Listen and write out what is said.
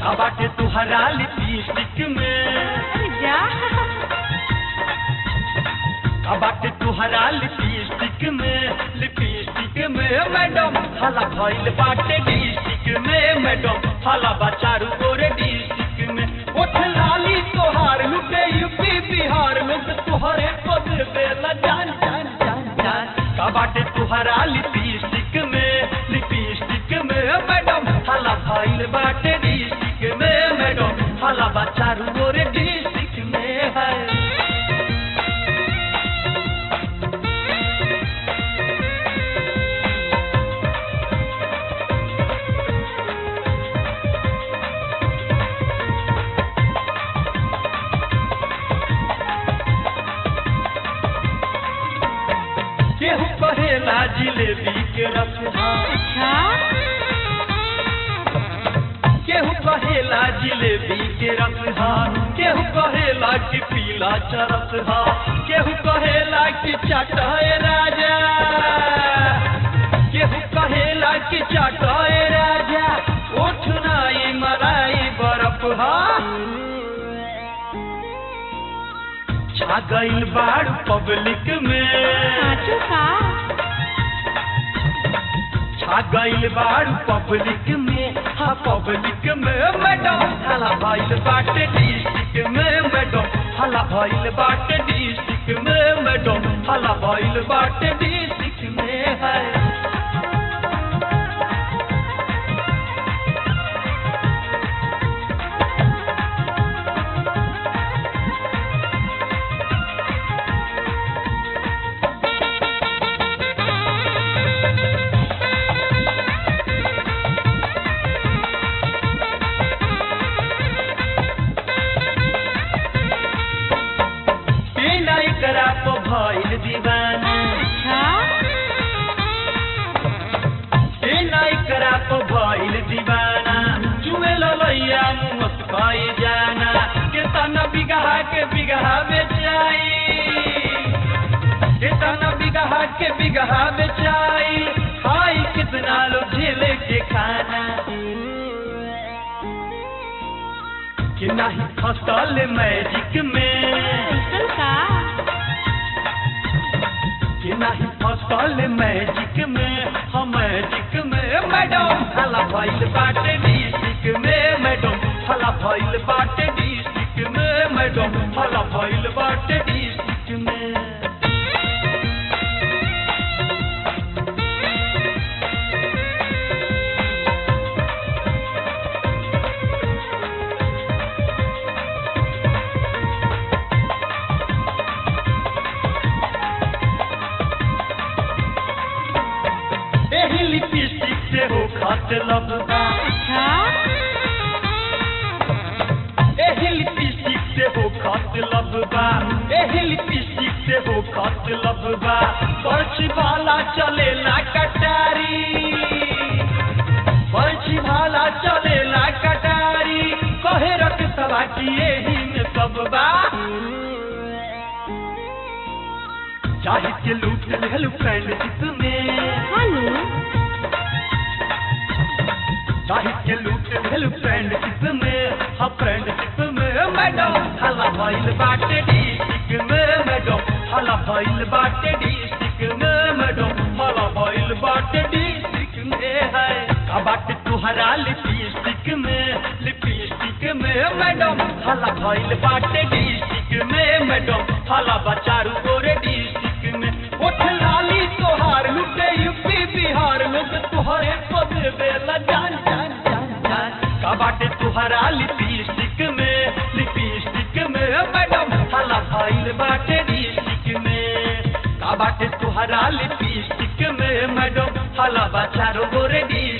का बाटे तुहरा लिपस्टिक में अरे जा का बाटे तुहरा लिपस्टिक में लिपस्टिक में मैडम हला भइल बाटे डिस्ट्रिक्ट में मैडम हला बचारू गोरे डिस्ट्रिक्ट में उठ लाली तोहार लुटे यूपी बिहार लोग तुहरे को देवेला जान जान जान जान का बाटे तुहरा लिपस्टिक में लिपस्टिक में मैडम हला भइल बाटे डिस्ट्रिक्ट में मैडम हला बचारू गोरे डिस्ट्रिक्ट में है केहू कहेला जिलेबी के रसहा अच्छा केहू कहेला जिलेबी के रसहा केहू कहेला कि पीला चरसहा केहू कहेला कि चटाए राजा केहू कहेला कि चटाए राजा उठ नाई मलाई बरफ हा छा गइल बाड़ पब्लिक में साचो का छा गइल बाड़ पब्लिक में हाँ पब्लिक में मैडम हला भइल बाटे डिस्ट्रिक्ट में मैडम हला भइल बाटे डिस्ट्रिक्ट में मैडम हला भइल बाटे डिस्ट्रिक्ट में है बिना एकरा तो भइल दीवाना अच्छा बिना एकरा तो भइल दीवाना चुए ललैया मुस्काई जाना केतना बिगहा के बिगहा बेचाई केतना बिगहा के बिगहा बेचाई खाई कितना लो झेले के खाना कि नहीं फसल मैजिक में कैसन का कि नहीं फसल मैजिक में हम मैजिक में मैडम हला भइल बाटे डिस्ट्रिक्ट में मैडम हला भइल बाटे डिस्ट्रिक्ट में मैडम हला भइल बाटे डिस्ट्रिक्ट में एही लिपस्टिक से हो खत लगबा अच्छा एही लिपस्टिक से हो खत लगबा एही लिपस्टिक से हो खत लगबा पर्ची वाला चलेला कटारी पर्ची वाला चलेला कटारी कहे रख सवा की एही में सब बा चाहे के लूट लेलू फ्रेंडशिप में हानू साहित्य लूट भेल फ्रेंडशिप में हाँ फ्रेंडशिप में मैडम हला भइल बाटे डिस्ट्रिक्ट में मैडम हला भइल बाटे डिस्ट्रिक्ट में मैडम हला भइल बाटे डिस्ट्रिक्ट में है का बाटे तुहरा लिपस्टिक में लिपस्टिक में मैडम हला भइल बाटे डिस्ट्रिक्ट में मैडम हला बचारू गोरे डिस्ट्रिक्ट में उठ लाली तोहार लुटे यूपी बिहार लोग तुहरे को देवेला जान जान जान जान का बाटे तुहरा लिपस्टिक में लिपस्टिक में मैडम हला भइल बाटे डिस्ट्रिक्ट में का बाटे तुहरा लिपस्टिक में मैडम हला बचारो गोरे डिस्ट्रिक्ट